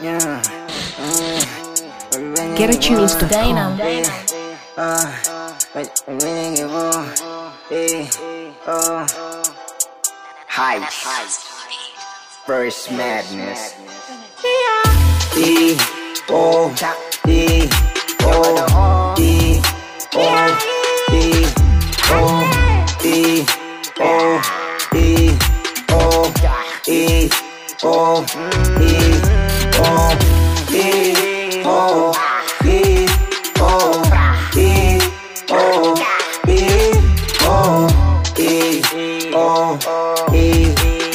Yeah. Mm. GetAtunes.com. Dana. Uh, but I really give on. Eh, oh. Height. First madness. E, O, E, O, E, O, E, O, E, O, E, O, E, O, E, O, E, O, E, O, E, O, E, O, E, O, E,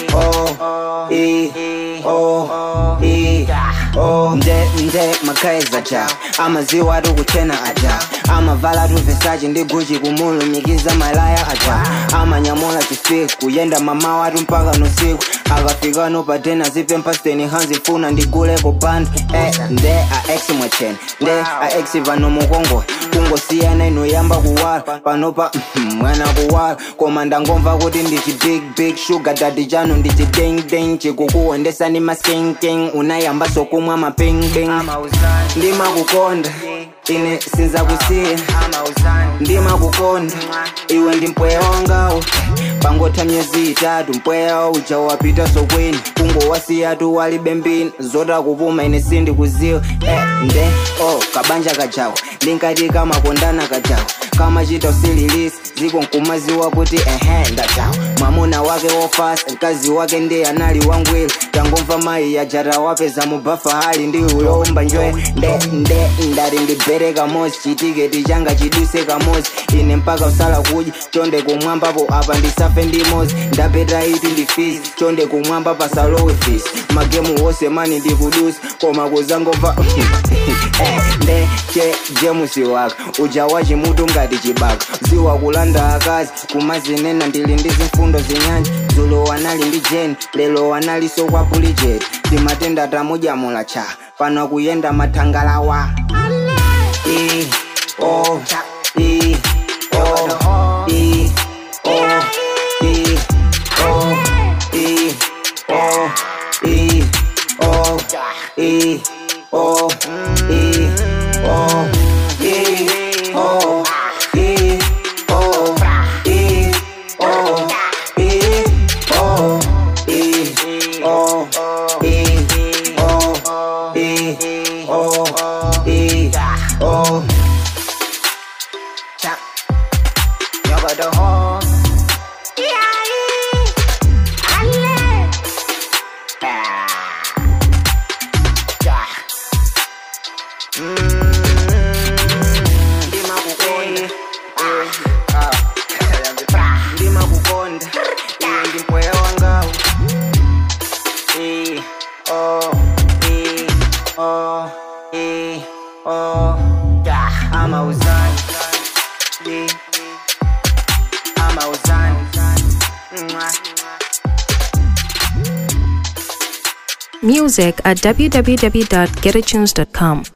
O, E, O, E, O, nde nde makaiza cha amaziwa ari kuchena aja amavala tuvesaji ndi guchi kumulumikiza malaya aja amanyamula chisiku kuyenda mama watu mpaka nusiku akafika nopatena zipempasteni hanzifuna ndiguleko panda eh, nde a ex mwachena nde a ex vano mukongola kungosiyana inoyamba kuwala panopa mwana kuwala koma ndangomva kuti ndichi big big sugar dadi chanu ndichi ding ding chikukuwendesa ni maskinking unayamba sokumwa mapingbing ndimakukonda ine sinzakusiya ndimakukonda iwe ndi mpweya wangawo pangotha myezi itatu mpweya uja wapita sokweni kungowasiyatu walibe mbini zotakupuma ine sindikuziwa eh, nde oh kabanja kajawo ndinkati kamakondana kajawo kamachita usililisi ziko nkumaziwa kuti ehe ndajawo mwamuna wake wofasa mkazi wake ndiye anali wangwiro tangomva mayi yajata wapeza mubafa hali ndi uyomba njoye nde nde ndati ndibere kamozi chitiketi changa chiduse kamozi ine mpaka usala kudya chonde kumwambapo apa ndisafe ndimozi ndapeta iti ndifisi chonde kumwamba pasalowe fisi magemu wose mani ndikudusa koma kuzangomva Eh, nde che jemusi waka uja wachimutu ngati chibaka ziwa kulanda akazi kumazinena ndili ndi zimfundo zinyanja dzulo wanali ndi jeni lelo wanaliso kwa pulijeti timatenda tamudyamula cha pano kuyenda mathangalawa E, O, E, O, E, O, E, O, E, O, E, O, E, O, E, O, E, O, E, O, E, O, E, O, E, O, E, O, E, O, E, O. Cha. Yoga the home. ndimakukonda iwe ndi mpweya wangawo E, O, E, O, E, O. amauzani E, amauzani Mwah. Music at www.getatunes.com.